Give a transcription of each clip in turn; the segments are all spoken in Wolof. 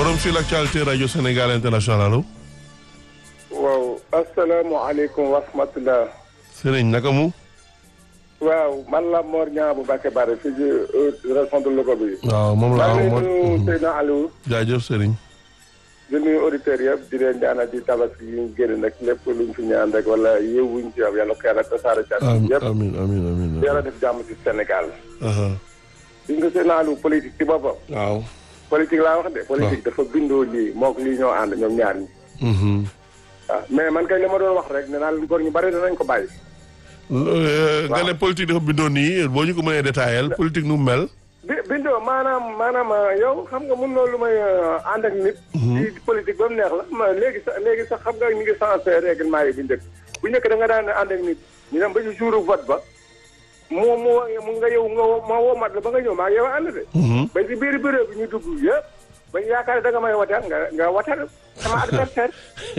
forum sur l'actualité radio Sénégal international allo. waaw asalaamaaleykum wa rahmatulah. Serigne naka mu. waaw man la Mor Niang bu Bakke Bare fii ci région de Louga bi. waaw moom la maa waaw ngi moo nuyu Seydina Aliou. jaajëf Serigne. di nuyu auditeurs yëpp di leen ñaanal di tabaski yi ñu génn nag lépp luñ fi ñaan rek wala yëw wuñ ci am yàlla ko yàlla tasaare ci àdduna amiin yëpp. amiin amiin amiin. yàlla def jàmm ci Sénégal. aha di nga Seydina Aliou politique ci boppam. waaw. politique laa wax de. politique dafa bindoo lii moog lii ñoo ànd ñoom ñaar ñi. mhm. waaw mais man kay li ma doon wax rek nee naa leen góor ñu bari danañ ko bàyyi. Euh, nga ne politique dafa bindoo nii boo ñu ko mënee détaillé politique nu mu mel. bi bindoo maanaam maanaam yow xam nga mun loolu lu may ànd ak nit. ci politique ba mu neex la ma léegi sax léegi sax xam nga ñu ngi changé règlement yi bu njëkk bu njëkk da nga daan ànd ak nit ñu dem ba ci jour vote ba moo moo mu nga yow nga woo ma woo mat la ba nga ñëw maa ngi yow ànd de. ba ci biir bureau bi ñu dugg yëpp ba ñu yaakaar ne da nga may wateel nga nga wateel sama adversaire.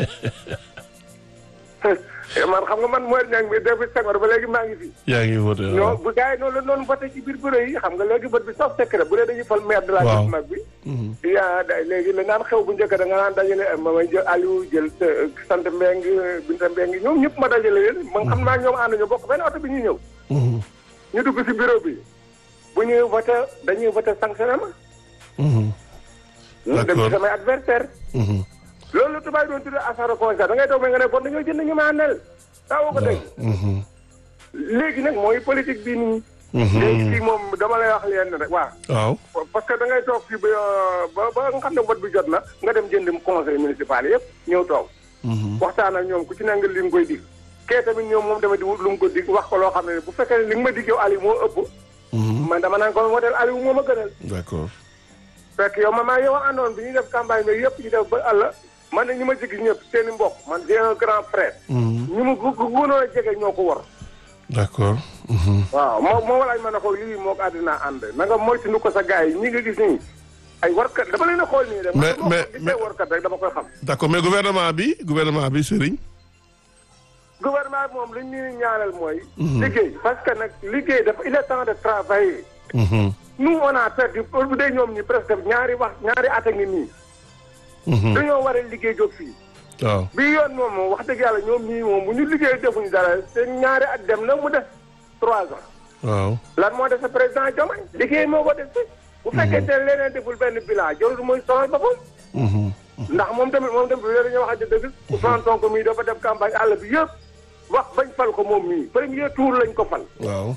man xam nga man mooy ñang bi depuis Senghor ba léegi maa ngi fi. yaa ngi voté non waaw. bu gars yi noonu la noonu voté ci biir bureau yi xam nga léegi vote bi sauf secret bu dee dañuy fal maire de la Waaw. ville mag bi yaa da léegi la naan xew bu njëkk da nga naan dajale ma may jël Aliou jël sa- sant Mbeng Binta Mbeng ñoom ñëpp ma dajale leen ma xam naa ñoom ànd ñu bokk benn oto bi ñuy ñëw Mhm. ñu dugg si bureau bi bu ñuy voté dañuy voté sanctionné ma Mhm. dem D'accord. ci samay adversaire Mhm. loolu la tubaab yi doon tuddee affaire constat da ngay toog mais nga ne bon dañoo jënd ñu ma àndal taawoo ko dégg Mhm. léegi nag mooy politique bi nii Mhm. léegi fii moom dama lay wax leen rek waaw waaw. parce que da ngay toog fii ba ba ba nga xam ne vote bi jot na nga dem jënd conseil municipal yëpp ñëw toog Mhm. waxtaan ak ñoom ku ci ne nga li nga koy dig kee tamit ñoom moom tamit di wut lu mu ko dig wax ko loo xam ne bu fekkee ne li nga ma dig yow Aliou moo ëpp Mhm. man dama naan ko woteel Aliou moo ma gënal d'accord. fekk yow man maa yow a àndoon bi ñuy def campagne bi yëpp ñu def ba àll man ne ñi ma jigi ñëpp seen i mbokk man j'ai un grand frère Mhm. ñu mu gu gu gënoon a jege ñoo ko war d'accord. Mhm. waaw moo moo walaaj ma ne ko lii moo ko àddina ànd na nga moytu nu ko sa gars yi ñi nga gis nii ay warkat dama leen a xool nii rek Mais- man moo mais- ko gisee mais- warkat rek dama koy xam d'accord mais gouvernement bi gouvernement bi Serigne. gouvernement bi moom li ñuy ñaanal mooy liggéey parce que nag liggéey dafa il est temps de travailler Mhm. nous on a perdu pour bu dee ñoom ñi presque ñaari wax ñaari at a ngi nii Mhm. dañoo war a liggéey jóg fii waaw. bii yoon moom moom wax dëgg yàlla ñoom ñii moom bu ñu liggéey defuñu dara seen ñaari at dem na mu def trois ans waaw. lan moo def sa président Diomaye liggéey moo ko def si bu fekkee te leneen deful benn bilan jarul muy sonal boppam Mhm. ndax moom tamit moom tamit loolu dañoo wax dëgg Ousmane Sonko mii dafa def campagne àll bi yëpp wax bañ fal ko moom mii premier tour lañ ko fal waaw.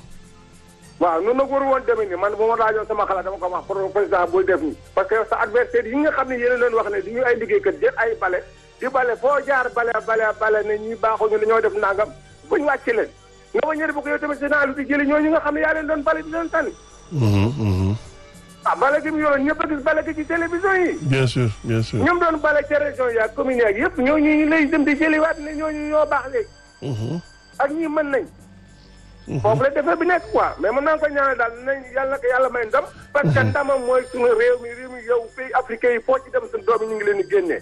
waaw noonu nag waru woon demee ni man bu ma laajoon sama xalaat dama ko wax pour président bul def nii parce que sa adversaire yi nga xam ne yéen a leen wax ne di ñu ay liggéeykat jël ay bale di bale foo jaar bale bale bale ne ñi baaxuñu dañoo def nangam buñ wàcc leen nga ma ñëri bu ko yow tamit sénat lu di jëli ñooñu nga xam ne yaa leen doon bale di leen tànn Mhm. Mhm. ah bale gi mu yoroon ñëpp a gis bale gi ci télévision yi bien sûr bien sûr. ñoom doon bale ca région yi ak commune yi yëpp ñooñu ñu lay dem di jëliwaat ne ñooñu ñoo baax léegi Mhm. ak ñi mën nañ foofu la defee bi nekk quoi mais mën naa ko ñaanal daal nañ yàlla na ko yàlla may ndam parce que ndamam mooy suñu réew mi réew mi yow pays africain yi foo ci dem suñu doom yi ñu ngi leen di génnee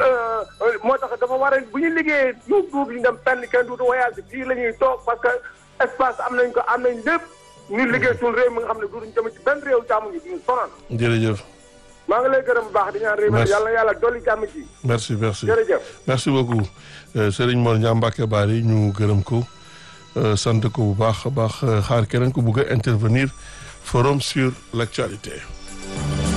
moo tax dafa war a bu ñu liggéeyee ñu duub ñu dem tànn kenn duutu voyage fii la ñuy toog parce que espace am nañ ko am nañ lépp ñu liggéey suñu réew mi nga xam ne duutuñ dem ci benn réew jàmm ñu duñu sonal jërëjëf. maa ngi lay gërëm bu baax di ñaan réew mi Merci. yàlla na yàlla dolli jàmm ci merci merci. jërëjëf merci beaucoup Euh, Serigne Mor Niang Mbacké Bari ñu gërëm ko euh, sant ko bu baax a baax euh, xaar keneen ko bugg a intervenir forum sur l'actualité